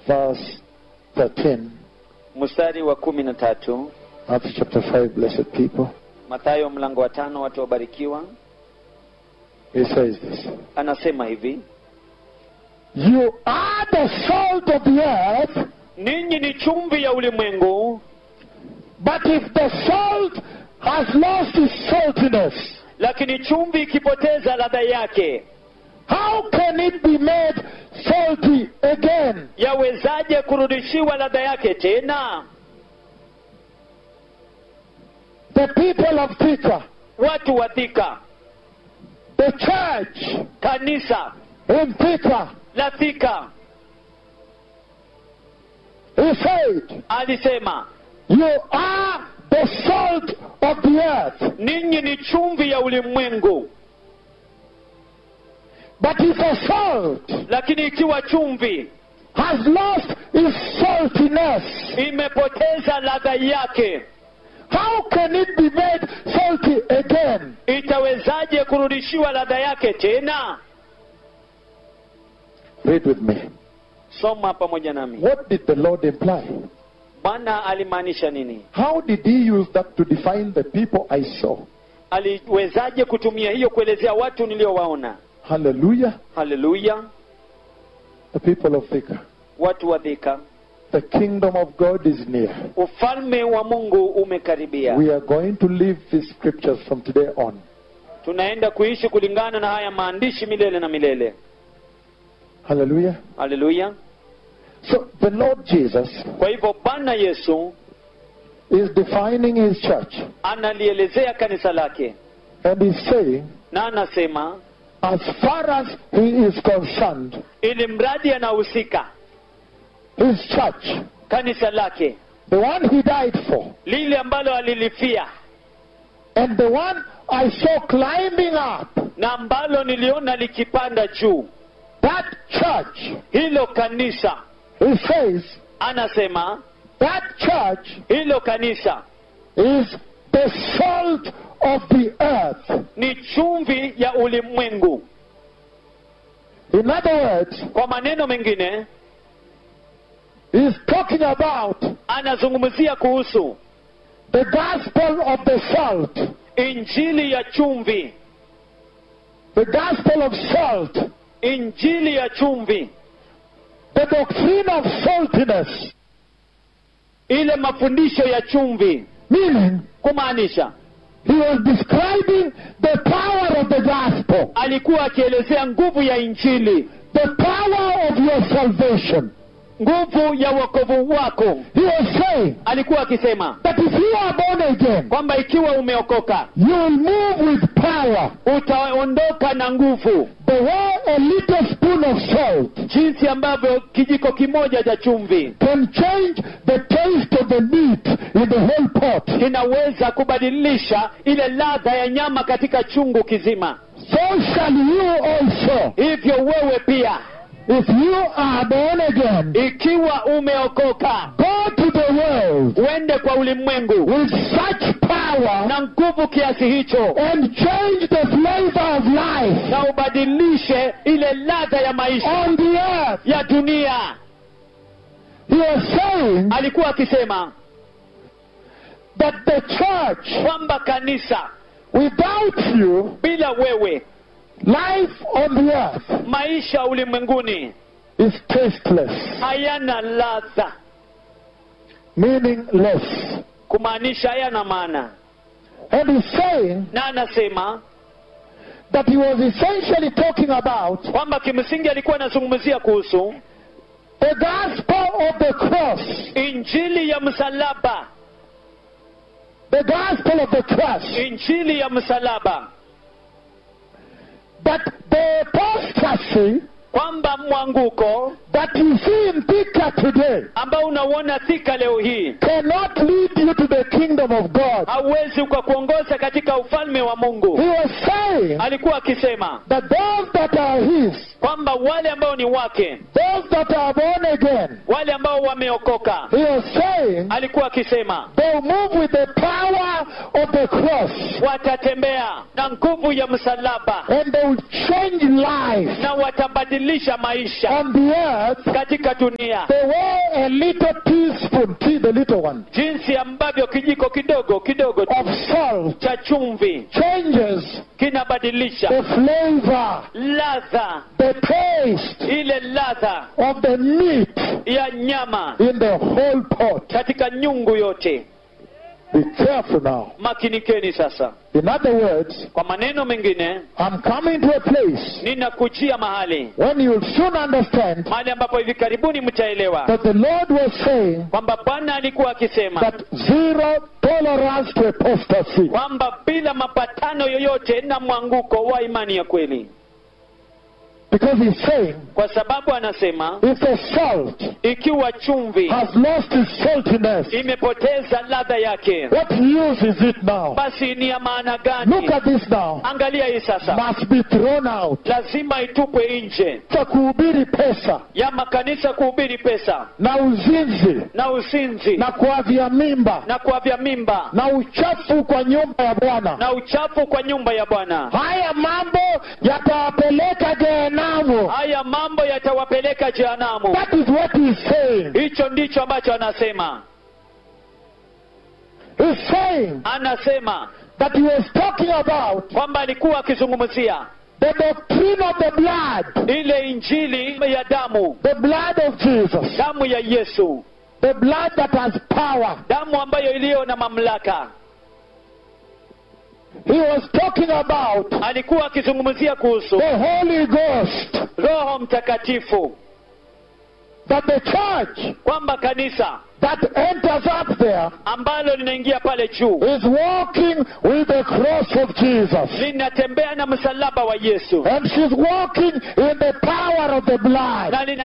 verse 13, mstari wa kumi na tatu Matthew chapter 5, blessed people. mathayo mlango wa tano watu wabarikiwa He says this anasema hivi You are the salt of the earth, ninyi ni chumvi ya ulimwengu but if the salt has lost its saltiness, lakini chumvi ikipoteza ladha yake how can it be made salty again? yawezaje kurudishiwa ladha yake tena The people of Thika, watu wa thika the church kanisa in Thika, la thika he said, alisema You are the salt of the earth. ninyi ni chumvi ya ulimwengu But if a salt lakini ikiwa chumvi has lost its saltiness, imepoteza ladha yake how can it be made salty again? itawezaje kurudishiwa ladha yake tena Read with me. soma pamoja nami What did the Lord imply? bwana alimaanisha nini How did he use that to define the people I saw? aliwezaje kutumia hiyo kuelezea watu niliowaona Hallelujah. haleluya The people of Thika. watu wa dhika The kingdom of God is near. ufalme wa mungu umekaribia We are going to live these scriptures from today on. tunaenda kuishi kulingana na haya maandishi milele na milele Hallelujah. haleluya So the Lord Jesus kwa hivyo bwana yesu is defining his church analielezea kanisa lake and he's saying, na anasema as far as he is concerned, ili mradi anahusika his church, kanisa lake the one he died for, lile ambalo alilifia and the one I saw climbing up, na ambalo niliona likipanda juu that church, hilo kanisa he says, anasema that church hilo kanisa is the salt of the earth. ni chumvi ya ulimwengu In other words, kwa maneno mengine he's talking about anazungumzia kuhusu the gospel of the salt, injili ya chumvi the gospel of salt, injili ya chumvi the doctrine of saltiness, ile mafundisho ya chumvi meaning kumaanisha he was describing the power of the gospel, alikuwa akielezea nguvu ya injili the power of your salvation. nguvu ya wokovu wako He was saying alikuwa akisema that if you are born again, kwamba ikiwa umeokoka you will move with power. utaondoka na nguvu The way a little spoon of salt jinsi ambavyo kijiko kimoja cha chumvi can change the taste of the meat in the whole pot. kinaweza kubadilisha ile ladha ya nyama katika chungu kizima So shall you also, hivyo wewe pia if you are born again, ikiwa umeokoka go to the world uende kwa ulimwengu with such power na nguvu kiasi hicho and change the flavor of life na ubadilishe ile ladha ya maisha on the earth. ya dunia He was saying alikuwa akisema that the church, kwamba kanisa without you, bila wewe life on the earth maisha ulimwenguni is tasteless, hayana ladha meaningless. kumaanisha hayana maana And he's saying na anasema that he was essentially talking about kwamba kimsingi alikuwa anazungumzia kuhusu the gospel of the cross. injili ya msalaba The gospel of the cross. injili ya msalaba That the apostasy kwamba mwanguko that you see in Thika today ambao unauona thika leo hii cannot lead you to the kingdom of God. hauwezi ukakuongoza katika ufalme wa mungu He was saying alikuwa akisema that those that are his, kwamba wale ambao ni wake those that are born again, wale ambao wameokoka he was saying alikuwa akisema they'll move with the power of the cross watatembea na nguvu ya msalaba and they will change life na watabadilisha linabadilisha maisha on the earth katika dunia the way a little teaspoon, tea, the little one, jinsi ambavyo kijiko kidogo kidogo tu of salt cha chumvi changes kinabadilisha the flavor, ladha the taste ile ladha of the meat ya nyama in the whole pot. katika nyungu yote Be careful now. makinikeni sasa In other words, kwa maneno mengine I'm coming to a place ninakujia mahali when you'll soon understand mahali ambapo hivi karibuni mtaelewa that the Lord was saying kwamba bwana alikuwa akisema that zero tolerance to apostasy. kwamba bila mapatano yoyote na mwanguko wa imani ya kweli Because he's saying kwa sababu anasema if the salt ikiwa chumvi has lost its saltiness, imepoteza ladha yake what use is it now? basi ni ya maana Look gani at this now. angalia hii sasa Must be thrown out. lazima itupwe nje Cha kuhubiri pesa ya makanisa kuhubiri pesa na uzinzi na uzinzi na kuavya mimba na kuavya mimba na uchafu kwa nyumba ya Bwana. na uchafu kwa nyumba ya bwana Haya mambo yatawapeleka Jehenamu. haya mambo yatawapeleka jehanamu That is what he's saying. hicho ndicho ambacho anasema He's saying anasema that he was talking about kwamba alikuwa akizungumzia the doctrine of the blood, ile injili ya damu the blood of Jesus, damu ya yesu the blood that has power. damu ambayo iliyo na mamlaka He was talking about alikuwa akizungumzia kuhusu the Holy Ghost, roho mtakatifu that the church kwamba kanisa that enters up there ambalo linaingia pale juu is walking with the cross of Jesus. linatembea na msalaba wa yesu And she's walking in the power of the blood. na lina